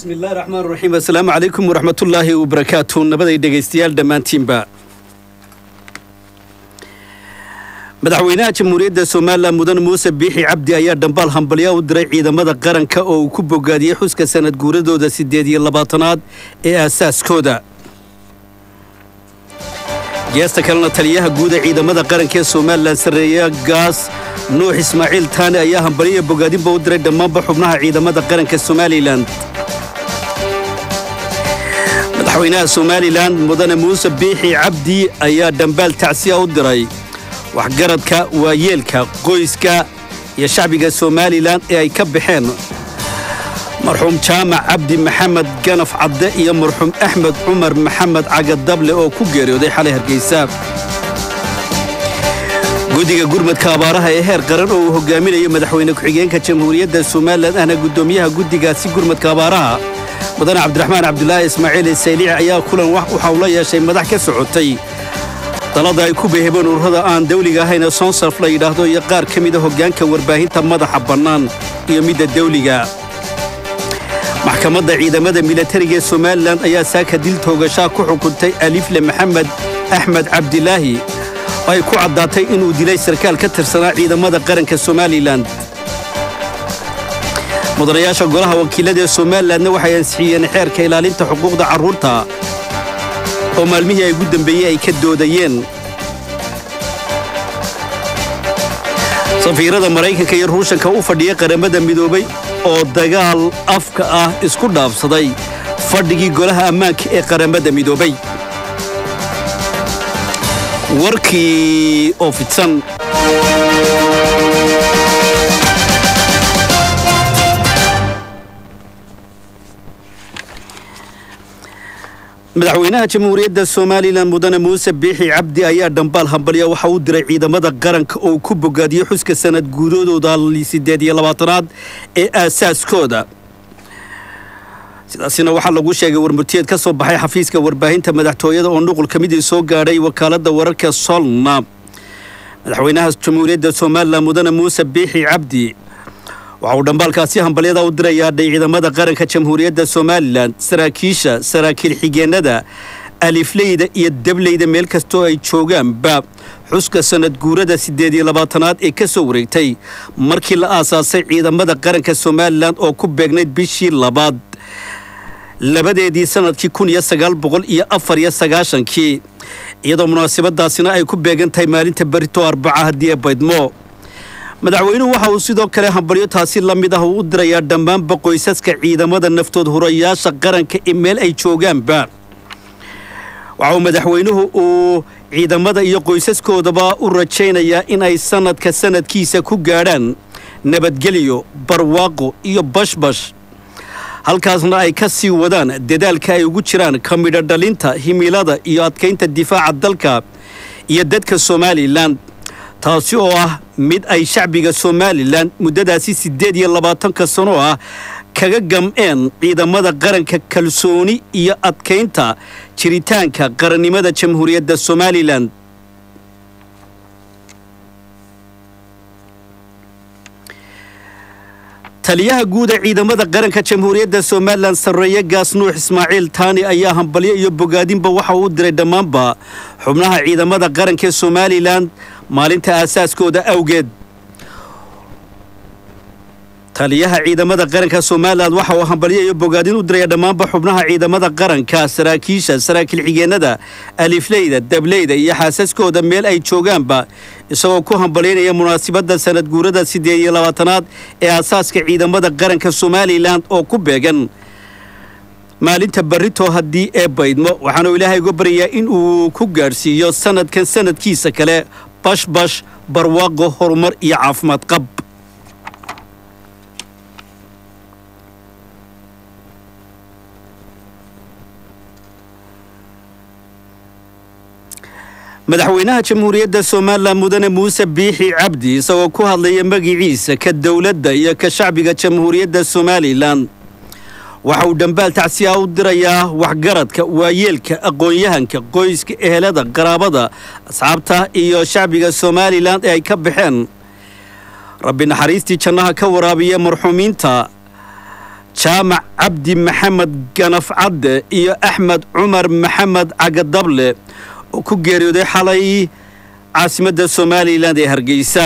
bismillahi raxmaan raxiim assalaamu calaykum waraxmatullaahi wabarakaatu nabaday dhegaystayaal dhammaantiinba madaxweynaha jamhuuriyadda somalilan mudan muuse biixi cabdi ayaa dhambaal hambalya u diray ciidamada qaranka oo uu ku bogaadiyey xuska sanad guuradooda siddeed iyo labaatanaad ee aasaaskooda geesta kalena taliyaha guud ee ciidamada qaranka ee somalilan sarreeya gaas nuux ismaaciil taane ayaa hambalyo bogaadinba u diray dhammaanba xubnaha ciidamada qaranka somalilan madaxweynaha somalilan mudane muuse biixi cabdi ayaa dhambaal tacsiya u diray waxgaradka waayeelka qoyska iyo shacbiga somalilan ee ay ka baxeen marxuum jaamac cabdi maxamed ganaf cadde iyo marxuum axmed cumar maxamed cagadable oo ku geeriyooday xalay hargeysa guddiga gurmadka abaaraha ee heer qaran oo uu hogaaminayo madaxweyne ku-xigeenka jamhuuriyadda somalilan ahna guddoomiyaha guddigaasi gurmadka abaaraha mudane cabdiraxmaan cabdulaahi ismaaciil sayliici ayaa kulan waxa uu la yeeshay madax ka socotay dalada ay ku beehebeen ururada aan dawliga ahayna soonsarf la yidhaahdo iyo qaar ka mida hoggaanka warbaahinta madaxa bannaan iyo midda dawliga maxkamadda ciidamada milatariga ee somalilan ayaa saaka dil toogashaa ku xukuntay alifle maxamed axmed cabdilaahi oo ay ku caddaatay inuu dilay sarkaal ka tirsanaa ciidamada qaranka somalilan mudanayaasha golaha wakiilada ee somalilanna waxay ansixiyeen xeerka ilaalinta xuquuqda carruurta oo maalmihii ay ugu dambeeyey ay ka doodayeen safiirada maraykanka iyo ruushanka u fadhiya qaramada midoobay oo dagaal afka ah isku dhaafsaday fadhigii golaha ammaanka ee qaramada midoobay warkii oo fidsan madaxweynaha jamhuuriyadda somalilan mudane muuse biixi cabdi ayaa dhambaal hambalya waxa uu diray ciidamada qaranka oo ku bogaadiyey xuska sanad guudadooda siddeed iyo labaatanaad ee aasaaskooda sidaasina waxaa lagu sheegay warmurtiyeed ka soo baxay xafiiska warbaahinta madaxtooyada oo nuqul ka midii soo gaadhay wakaaladda wararka solna madaxweynaha jamhuuriyadda somalilan mudane muuse biixi cabdi waxa uu dhambaalkaasi hambalyada u dirayaa ciidamada qaranka jamhuuriyadda somalilan saraakiisha saraakiil xigeennada alifleyda iyo dableyda meel kastoo ay joogaanba xuska sanad guurada siddeed iyo labaatanaad ee ka soo wareegtay markii la aasaasay ciidamada qaranka somalilan oo ku beegnayd bishii labaad labadeedii sanadkii kun iyo sagaal boqol iyo afar iyo sagaashankii iyadoo munaasabadaasina ay ku beegan tahay maalinta berito arbaca haddii ee baydmo madaxweynuhu waxa uu sidoo kale hambalyo taasi la mid ah uu u dirayaa dhammaanba qoysaska ciidamada naftood hurayaasha qaranka ee meel ay joogaanba waxa uu madaxweynuhu uu ciidamada iyo qoysaskoodaba u rajaynayaa in ay sanadka sanadkiisa ku gaadhaan nabadgelyo barwaaqo iyo bashbash halkaasna ay ka sii wadaan dadaalka ay ugu jiraan ka midho dhalinta himilada iyo adkaynta difaaca dalka iyo dadka somalilan taasi oo ah mid ay shacbiga somalilan muddadaasi siddeed iyo labaatanka sano ah kaga gam'een ciidamada qaranka kalsooni iyo adkaynta jiritaanka qarannimada jamhuuriyadda somalilan taliyaha guud ee ciidamada qaranka jamhuuriyadda somalilan sarreeye gaas nuux ismaaciil taani ayaa hambalyo iyo bogaadinba waxa uu u diray dhammaanba xubnaha ciidamada qaranka ee somalilan maalinta aasaaskooda awgeed taliyaha ciidamada qaranka somalilan waxa uu hambalyo iyo bogaadin u diraya dhammaanba xubnaha ciidamada qaranka saraakiisha saraakiil xigeenada alifleyda dableyda iyo xaasaskooda meel ay joogaanba isagoo ku hambalyaynaya munaasabadda sanad guurada siddeed iyo labaatanaad ee aasaaska ciidamada qaranka somalilan oo ku beegan maalinta barito haddii ee baydmo waxaanu ilaahay uga baryayaa in uu ku gaadhsiiyo sanadkan sanadkiisa kale bashbash barwaaqo horumar iyo caafimaad qab madaxweynaha jamhuuriyadda somalilan mudane muuse biixi cabdi isagoo ku hadlaya magiciisa ka dowladda iyo ka shacbiga jamhuuriyadda somalilan waxa uu dhambaal tacsiya u dirayaa waxgaradka waayeelka aqoon-yahanka qoyska ehelada qaraabada asxaabta iyo shacbiga somalilan ee ay ka baxeen rabbi naxariistii jannaha ka waraabiya marxuumiinta jaamac cabdi maxamed ganaf cadde iyo axmed cumar maxamed cagadable oo ku geeriyooday xalay caasimadda somalilan ee hargeysa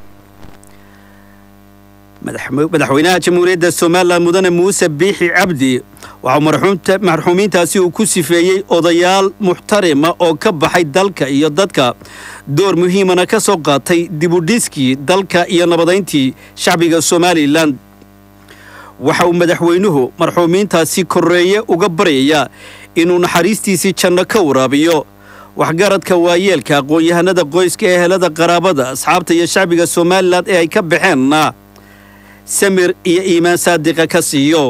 madaxweynaha jamhuuriyadda somalilan mudane muuse biixi cabdi waxaa marxuumiintaasi uu ku sifeeyey odayaal muxtarima oo ka baxay dalka iyo dadka door muhiimana ka soo qaatay dibudhiskii dalka iyo nabadayntii shacbiga somalilan waxa uu madaxweynuhu marxuumiintaasi korreeye uga baryayaa inuu naxariistiisii janno ka waraabiyo waxgaradka waayeelka aqoon-yahanada qoyska ehelada qaraabada asxaabta iyo shacbiga somalilan ee ay ka baxeenna samir iyo iimaan saadiqa ka siiyo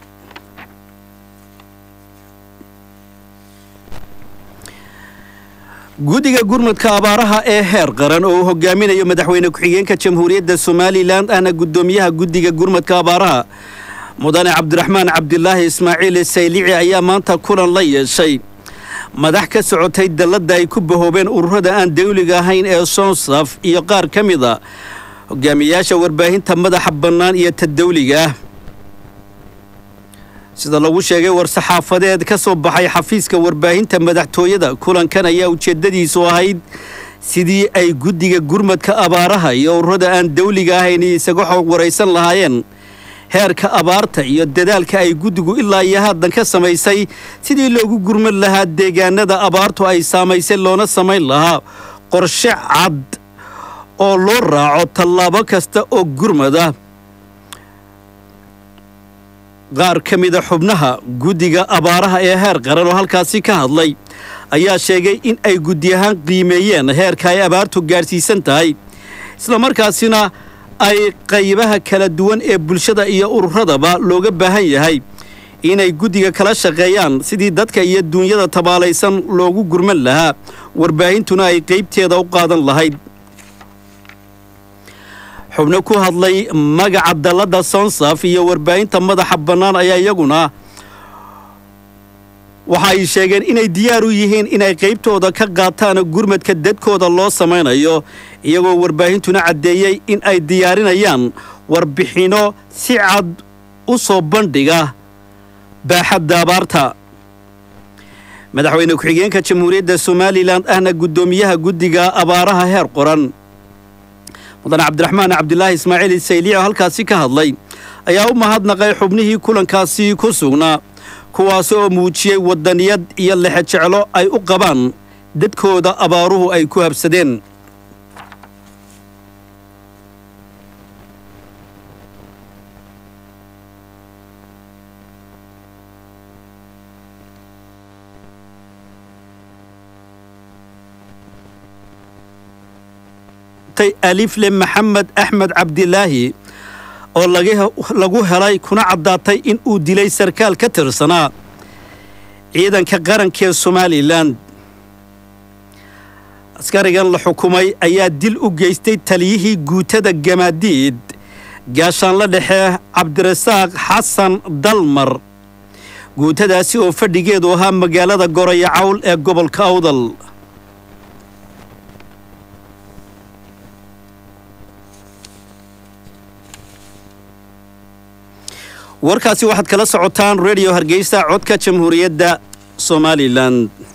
guddiga gurmudka abaaraha ee heer qaran oo uu hogaaminayo madaxweyne ku-xigeenka jamhuuriyadda somalilan ahna guddoomiyaha guddiga gurmudka abaaraha mudane cabdiraxmaan cabdilaahi ismaaciil saylici ayaa maanta kulan la yeeshay madax ka socotay dalladda ay ku bahoobeen ururada aan dawliga ahayn ee soonsaf iyo qaar ka mid a hogaamiyaasha warbaahinta madaxa bannaan iyo ta dawliga ah sida lagu sheegay war-saxaafadeed ka soo baxay xafiiska warbaahinta madaxtooyada kulankan ayaa ujeeddadiisu ahayd sidii ay guddiga gurmadka abaaraha iyo ururada aan dawliga ahayn isaga xog waraysan lahaayeen heerka abaarta iyo dadaalka ay guddigu ilaa iyo haatan ka samaysay sidii loogu gurmad lahaa deegaanada abaartu ay saamaysay loona samayn lahaa qorshe cad oo loo raaco tallaabo kasta oo gurmada qaar ka mida xubnaha guddiga abaaraha ee heer qaran oo halkaasi ka hadlay ayaa sheegay in ay guddi ahaan qiimeeyeen heerka ay abaartu gaadhsiisan tahay islamarkaasina ay qaybaha kala duwan ee bulshada iyo ururadaba looga baahan yahay inay guddiga kala shaqeeyaan sidii dadka iyo duunyada tabaalaysan loogu gurman lahaa warbaahintuna ay qaybteeda u qaadan lahayd xubno ku hadlay magaca dalladda sonsaf iyo warbaahinta madaxa bannaan ayaa iyaguna waxa ay sheegeen inay diyaar u yihiin inay qaybtooda ka qaataan gurmadka dadkooda loo samaynayo iyagoo warbaahintuna caddeeyey in ay diyaarinayaan warbixinno si cad u soo bandhiga baaxadda abaarta madaxweyne ku-xigeenka jamhuuriyadda somalilan ahna guddoomiyaha guddiga abaaraha heer qoran mudane cabdiraxmaan cabdilaahi ismaaciil sayliic oo halkaasi ka hadlay ayaa u mahadnaqay xubnihii kulankaasi ku sugnaa kuwaasi oo muujiyey waddaniyad iyo lexe jeclo ay u qabaan dadkooda abaaruhu ay ku habsadeen alifle maxamed axmed cabdilaahi oo lagu helay kuna caddaatay in uu dilay sarkaal ka tirsanaa ciidanka qarankee somalilan askarigan la xukumay ayaa dil u geystay taliyihii guutada gamaadiid gaashaanla dhexe cabdirasaaq xasan dalmar guutadaasi oo fadhigeedu ahaa magaalada goraya cawl ee gobolka awdal warkaasi waxaad kala socotaan redio hargeysa codka jamhuuriyadda somalilan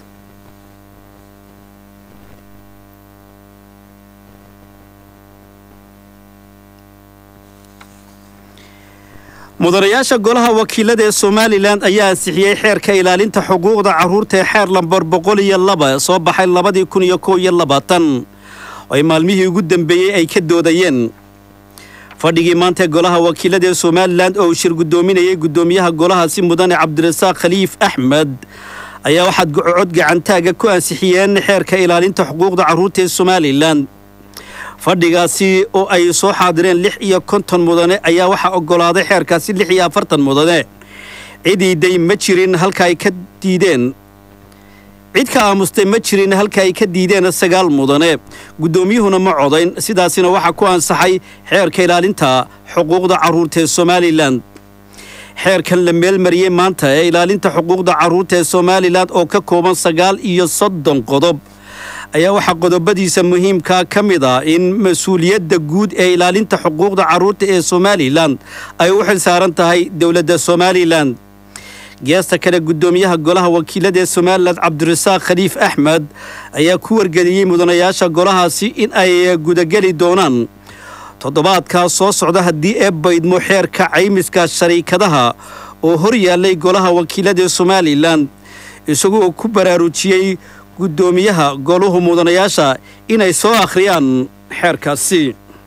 mudanayaasha golaha wakiilada ee somalilan ayaa ansixiyey xeerka ilaalinta xuquuqda carruurta ee xeer lambar boqol iyo laba soo baxay labadii kun iyo kow iyo labaatan oo ay maalmihii ugu dambeeyey ay ka doodayeen fadhigii maanta golaha wakiilada ee somalilan oo uu shir guddoominayay guddoomiyaha golahaasi mudane cabdirasaaq khaliif axmed ayaa waxaad cod gacantaaga ku ansixiyeen xeerka ilaalinta xuquuqda carruurta ee somalilan fadhigaasi oo ay soo xaadireen lix iyo konton mudane ayaa waxaa oggolaaday xeerkaasi lix iyo afartan mudane cidiiday ma jirin halka ay ka diideen cid ka aamustay ma jirin halka ay ka diideen sagaal mudane guddoomiyuhuna ma codayn sidaasina waxaa ku ansaxay xeerka ilaalinta xuquuqda carruurta ee somalilan xeerkan la meelmariyey maanta ee ilaalinta xuquuqda carruurta ee somalilan oo ka kooban sagaal iyo soddon qodob ayaa waxaa qodobadiisa muhiimkaa ka mid ah in mas-uuliyadda guud ee ilaalinta xuquuqda carruurta ee somalilan ay u xil saaran tahay dowladda somalilan geesta kale guddoomiyaha golaha wakiilada ee somalilan cabdirasaaq khaliif axmed ayaa ku wargeliyey mudanayaasha golahaasi in ay gudageli doonaan toddobaadkaa soo socda haddii ee baydmo xeerka caymiska shariikadaha oo hor yaallay golaha wakiilada ee somalilan isagoo ku baraarujiyey guddoomiyaha goluhu mudanayaasha inay soo akhriyaan xeerkaasi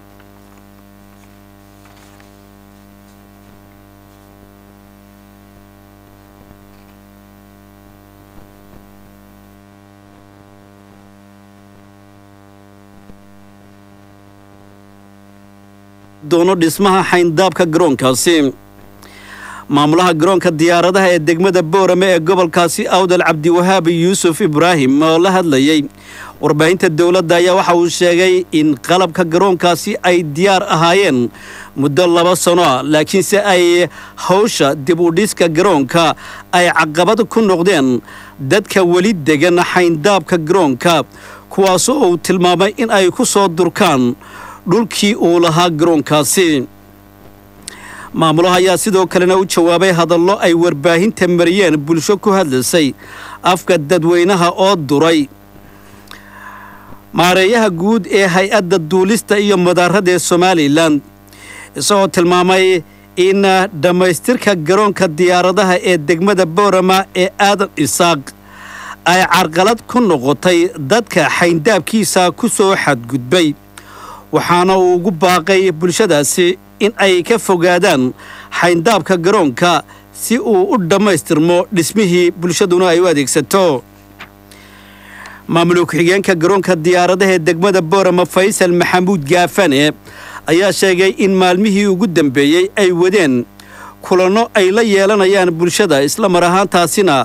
doono dhismaha xayndaabka garoonkaasi maamulaha garoonka diyaaradaha ee degmada boorame ee gobolkaasi awdal cabdiwahaab yuusuf ibraahim oo la hadlayey warbaahinta dowladda ayaa waxa uu sheegay in qalabka garoonkaasi ay diyaar ahaayeen muddo laba sano ah laakiinse ay hawsha dib u dhiska garoonka ay caqabad ku noqdeen dadka weli degan xayndaabka garoonka kuwaas oo uu tilmaamay in ay ku soo durkaan dhulkii uu lahaa garoonkaasi maamulaha ayaa sidoo kalena u jawaabay hadallo ay warbaahinta mariyeen bulsho ku hadlaysay afka dadweynaha oo duray maareeyaha guud ee hay-adda duulista iyo madaarada ee somalilan isagoo tilmaamay in dhammaystirka garoonka diyaaradaha ee degmada boorama ee aadan isaaq ay carqalad ku noqotay dadka xayndaabkiisa ku soo xadgudbay waxaana uu ugu baaqay bulshadaasi in ay ka fogaadaan xayndaabka garoonka si uu u dhammaystirmo dhismihii bulshaduna ay u adeegsato maamul ku-xigeenka garoonka diyaaradaha ee degmada boorama faysal maxamuud gaafane ayaa sheegay in maalmihii ugu dambeeyey ay wadeen kulanno ay la yeelanayaan bulshada isla mar ahaantaasina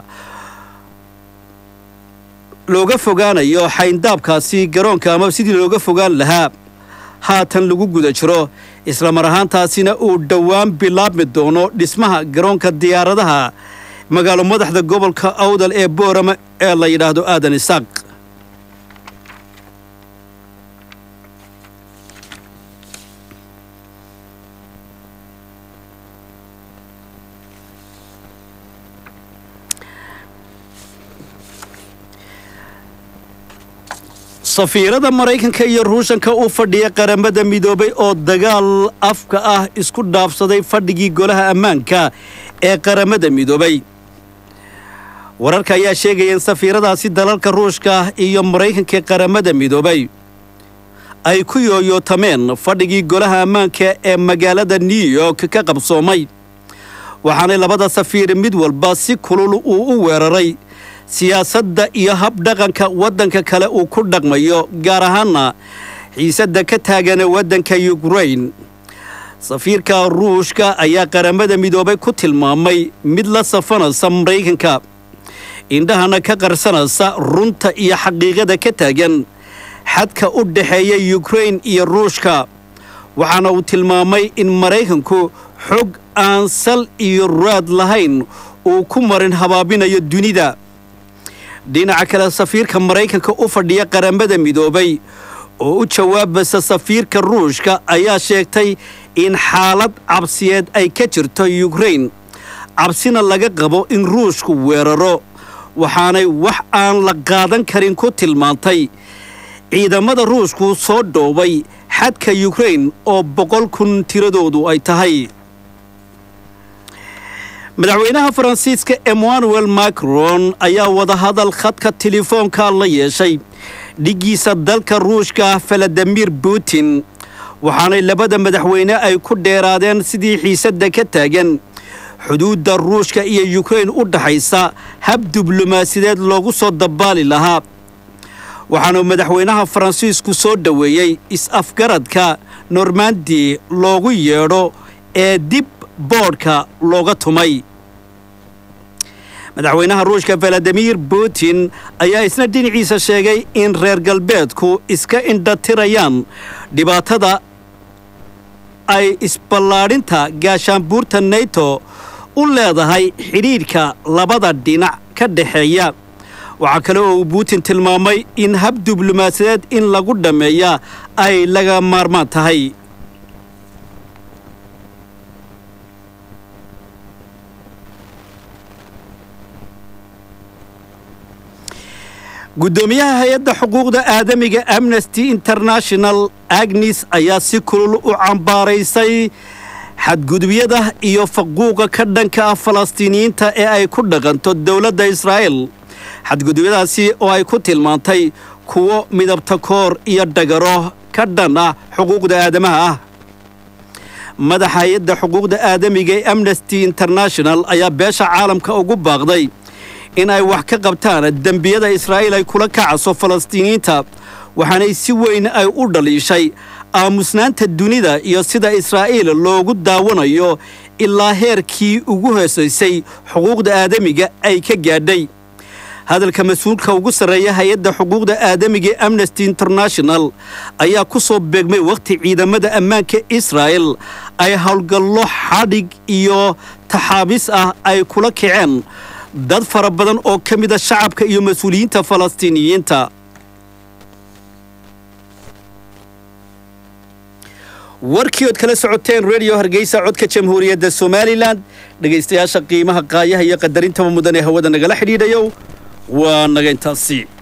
looga fogaanayo xayndaabkaasi garoonka ama sidii looga fogaan lahaa haatan lagu guda jiro isla mar ahaantaasina uu dhowaan bilaabmi doono dhismaha garoonka diyaaradaha magaalo madaxda gobolka awdal ee boorama ee la yidhaahdo aadan isaaq safiirada maraykanka iyo ruushanka u fadhiya qaramada midoobay oo dagaal afka ah isku dhaafsaday fadhigii golaha ammaanka ee qaramada midoobay wararka ayaa sheegaya in safiiradaasi dalalka ruushka iyo maraykanka ee qaramada midoobay ay ku yooyootameen fadhigii golaha ammaanka ee magaalada new york ka qabsoomay waxaanay labada safiir mid walba si kulul uu u weeraray siyaasadda iyo habdhaqanka waddanka kale uu ku dhaqmayo gaar ahaana xiisadda ka taagana waddanka yukrain safiirka ruushka ayaa qaramada midoobay ku tilmaamay mid la safanaysa maraykanka indhahana ka qarsanaysa runta iyo xaqiiqada ka taagan xadka u dhexeeya yukrain iyo ruushka waxaana uu tilmaamay in maraykanku xog aan sal iyo raad lahayn uu ku marin habaabinayo dunida dhinaca kale safiirka maraykanka u fadhiya qaramada midoobay oo u jawaabaysa safiirka ruushka ayaa sheegtay in xaalad cabsiyeed ay ka jirto yukrain cabsina laga qabo in ruushku weeraro waxaanay wax aan la qaadan karin ku tilmaantay ciidamada ruushku soo dhoobay xadka yukrain oo boqol kun tiradoodu ay tahay madaxweynaha faransiiska emmanuel macron ayaa wadahadal khadka telefoonka la yeeshay dhiggiisa dalka ruushka valadimir putin waxaanay labada madaxweyne ay ku dheeraadeen sidii xiisadda ka taagan xuduudda ruushka iyo yukrain u dhaxaysa hab diblomaasideed loogu soo dabaali lahaa waxaanu madaxweynaha faransiisku soo dhoweeyey is-afgaradka normandi loogu yeedho ee dib boodhka looga tumay madaxweynaha ruushka valadimir putin ayaa isna dhinaciisa sheegay in reer galbeedku iska indhatirayaan dhibaatada ay isballaadhinta gaashaanbuurta nato u leedahay xidhiidhka labada dhinac ka dhexeeya waxaa kale oo uu putin tilmaamay in hab diblomaasiyadeed in lagu dhammeeya ay laga maarmaan tahay guddoomiyaha hay-adda xuquuqda aadamiga amnesty international agnes ayaa si kulul u cambaaraysay xadgudubyada iyo faquuqa ka dhanka ah falastiiniyiinta ee ay ku dhaqanto dowladda israa'el xadgudubyadaasi oo ay ku tilmaantay kuwo midabta koor iyo dhagaro ka dhan ah xuquuqda aadamaha ah madaxa hay-adda xuquuqda aadamiga ee amnesty international ayaa beesha caalamka ugu baaqday in ay wax ka qabtaan dembiyada israa'iil ay kula kacaso falastiiniyiinta waxaanay si weyn ay u dhaliishay aamusnaanta dunida iyo sida israa'iil loogu daawanayo ilaa heerkii ugu hoosaysay xuquuqda aadamiga ay ka gaadhay hadalka mas-uulka ugu sarreeya hay-adda xuquuqda aadamiga ee amnesty international ayaa ku soo beegmay wakhti ciidamada ammaanka israa'el ay howlgallo xadhig iyo taxaabis ah ay kula kaceen dad fara badan oo ka mida shacabka iyo mas-uuliyiinta falastiiniyiinta warkii ood kala socoteen redio hargeysa codka jamhuuriyadda somalilan dhegaystayaasha qiimaha qaayaha iyo qadarinta mudan ee hawada nagala xidhiidhayo waa naga intaasi